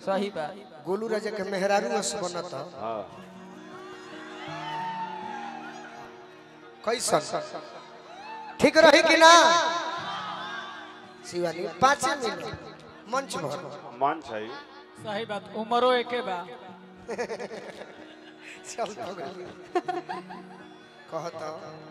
सही बात गोलू राजा के मेहरारू अस बनता हाँ कैसन ठीक रही कि ना शिवानी पाँच मिनट मंच भर मन छै सही बात उमरो एके बा चल हो गई कहता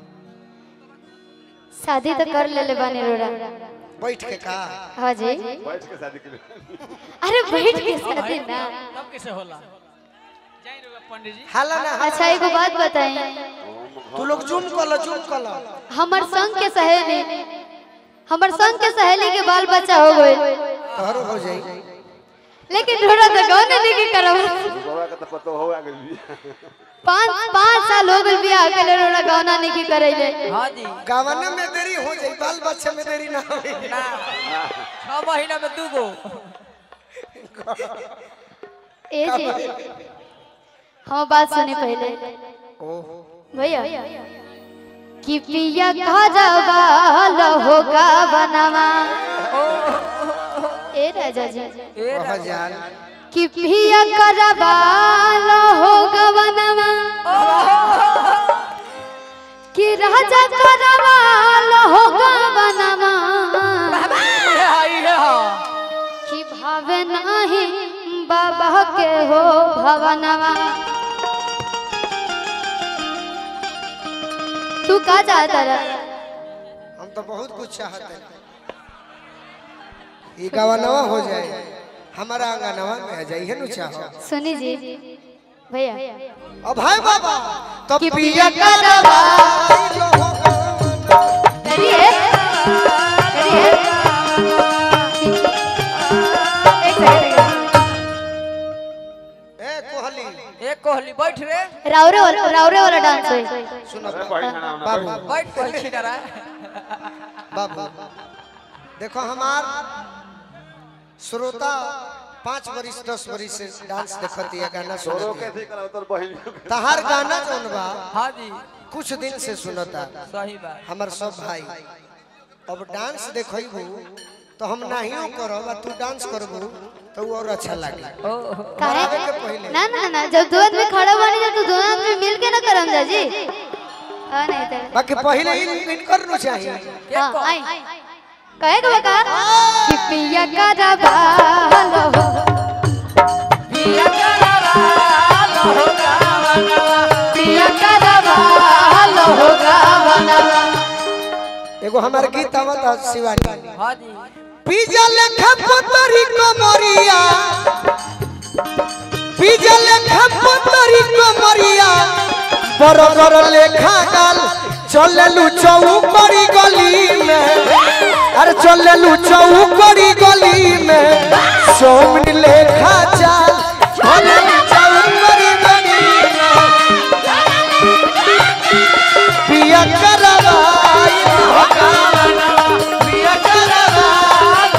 शादी तो कर लेले बानी रोड़ा बैठ के का हाँ जी बैठ के शादी के लिए अरे बैठ के शादी ना तब कैसे होला जाई रे पंडित जी हाला ना हाला। अच्छा एगो बात बताई तू लोग जूम कर लो जूम कर लो हमर संग के सहेली हमर संग के सहेली के बाल बच्चा हो गए तोहरो हो जाई लेकिन थोड़ा तो गाँव नहीं के करब गोरा के तो पतो हो गेल भी पाँच पाँच साल हो गए बियाह के लिए रोड़ा गाना नहीं की करैले हाँ जी गावना में देरी हो जाई बाल बच्चे में देरी ना होई ना छह महीना में दू गो ए जी हाँ बात सुनी पहले भैया कि पिया खजवाल होगा बनवा ए राजा जी ए कह जान कि पिया खजवाल होगा बनवा कि राजा खजवाल होगा बनवा आई है हाँ कि भावे नाही बाबा के हो भवनवा तू का चाहता रहा हम तो बहुत कुछ चाहते हैं ये गवानवा हो जाए हमारा आंगनवा में आ जाइए नु चाहो सुनी जी भैया अब है बाबा तो कि पिया पिया का का दवा रेडी है रेडी है एक सेकंड ए कोहली एक कोहली बैठ रे रावरे वाला रावरे वाला डांस है सुनो अरे बैठ खाना होना बाबू बैठ कोहली छिनरा बाबू देखो हमार श्रोता पाँच बरिस दस बरिस से डांस देखती है गाना तोरो सुनती है कैसे करा तोर बहिन तहार गाना जौन बा हाँ जी कुछ दिन से सुनता सही बात हमर सब भाई अब डांस देखबू तो हम नाहियो करब आ तू डांस करबू तो वो और अच्छा लागे काहे आवे के पहले ना ना ना जब दो आदमी खड़ा बनी जा तो दोनों आदमी मिल के ना करम जा जी हाँ नहीं तो बाकी पहले ही इनकर नु चाहिए हाँ आई कहे का बका कि पिया का रबाल हो पिया करवाल होगा बनवा पिया का रबाल हो गावनवा एगो हमार गीत आवत है शिवानी हाँ जी पिजा लेखा पतरी कमरिया पिजा लेखा पतरी कमरिया बरगर लेखा गाल चललू चौकड़ी गली में अरे चललू चौकड़ी गली में सोमन लेखा चाल चललू चौकड़ी गली में पिया करवाई होगा पिया करवाई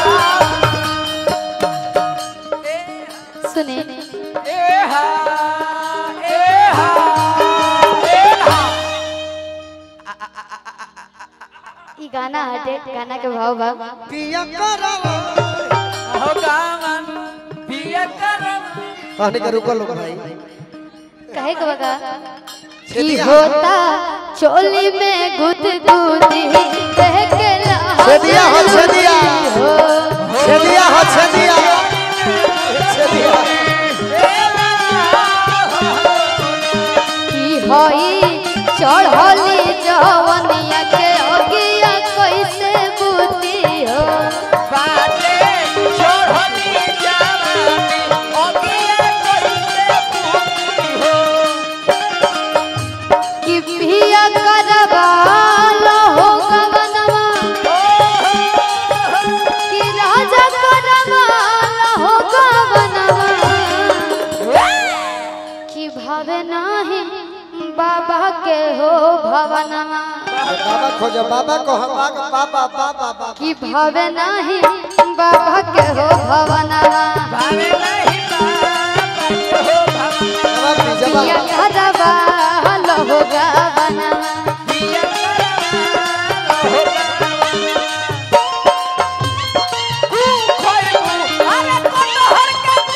सुने ए हा ए हा ए हा ई गाना हटे गाना के भाव भाव पिया करवाई होगा मन पिया करवाल कहने का रुको लोग भाई कहे का बका की होता चोली में गुद गुदी कह के लहा छेदिया हो छेदिया हो छेदिया हो छेदिया छेदिया की होई चढ़ली जवनिया के अगिया कैसे बुती हो बाटे छोड़नी जवानी ओगिया कोई पूछी हो कि पिया करवाल हो गवनवा कि राजा करवाल हो गवनवा कि भावे नाही बाबा के हो भवनवा बाबा खोजो बाबा को हम बाबा बाबा बाबा बाबा कि भावे नाही बाबा के हो भवनवा भावे नहीं बाबा हो भवन जवाब दी पिया जवाब करवाल हो गवनवा पिया करवाल होगा तू खोलू अरे कटहर के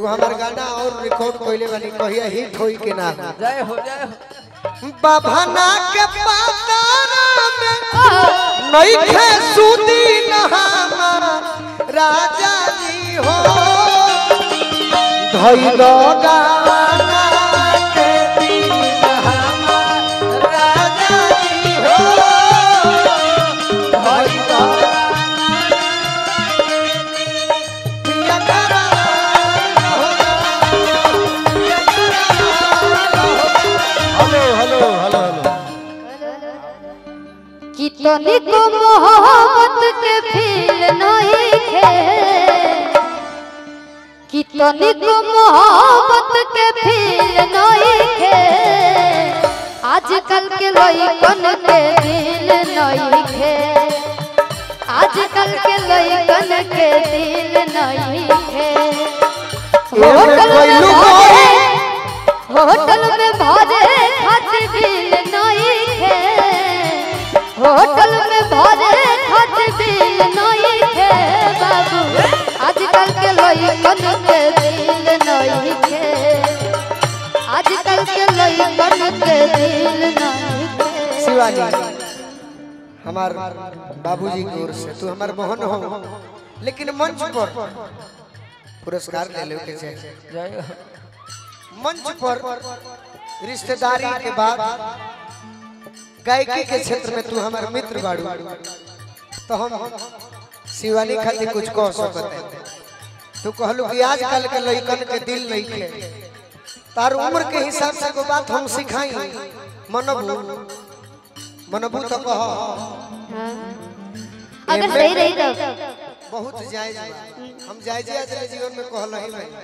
एगो हमार गाना और रिकॉर्ड कइले बानी कहिया हिट होई के ना जय हो जय हो बाभना के पातारा में नइखे सुदी नहामा राजा जी हो धइलो गाना के दिन हमार राजा जी हो धइलो पिया करा हेलो हेलो हेलो हेलो कितनी को मोहब्बत के फील नहीं थे कितनी को मोहब्बत के फील नहीं थे आजकल के लइकन के दिल नहीं थे आजकल के लइकन के दिल नहीं थे होटल में भरे होटल में भरे खातिर बिल नहीं थे होटल में भरे खातिर बिल नहीं थे बाबू आजकल के लइकन के दिल नहीं थे आजकल के लइकन के दिल नहीं थे शिवानी हमार बाबूजी की ओर से तू हमार मोहन हो लेकिन मंच पर पुरस्कार ले लो के चाहिए जय हो मंच पर रिश्तेदारी के बाद गायकी के क्षेत्र में तू हमार मित्र बाड़ू तो हम शिवानी खातिर कुछ कह सकते हैं तू कहलू कि आजकल के लइकन के दिल नहीं खे तार उम्र के हिसाब से को बात हम सिखाई मनबू मनबू तो कह हाँ। अगर सही रही तो बहुत जायज बा। हम जायज आज जीवन में कहल ही भाई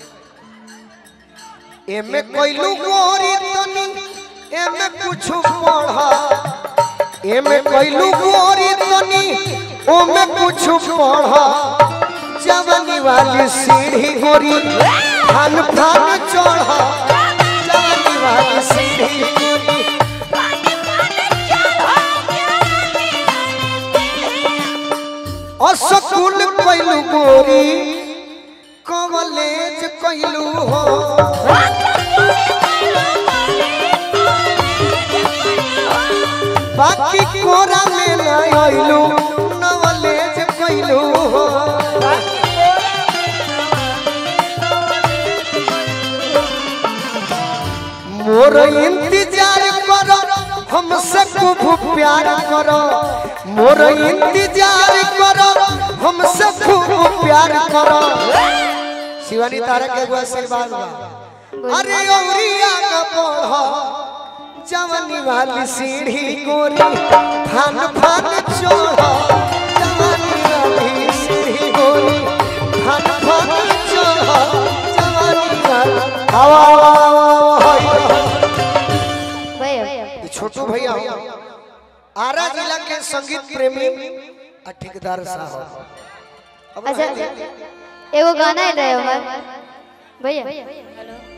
एमे कोइलू गोरी तनी एमे कुछ पढ़ा एमे कोइलू गोरी तनी ओमे कुछ पढ़ा जवानी वाली सीढ़ी गोरी फान फान चढ़ा जवानी वाली सीढ़ी गोरी असकुल कोइलू गोरी कॉलेज कोइलू हो बाकी कोरा में न आइलू नॉलेज कोइलू हो मोर इंतजार करो हमसे खूब प्यार करो मोर इंतजार करो हमसे खूब प्यार करो शिवानी तारा के एगो आशीर्वाद बा अरे औरिया का पढ़ो जवानी वाली सीढ़ी गोरी फान फान चढ़ो जवानी वाली सीढ़ी गोरी फान फान चढ़ो जवानी वाली हवा हवा हवा भैया ये छोटू भैया हो आरा जिला के संगीत प्रेमी आ ठेकेदार साहब अब अच्छा एगो गाना है रहे हमार भैया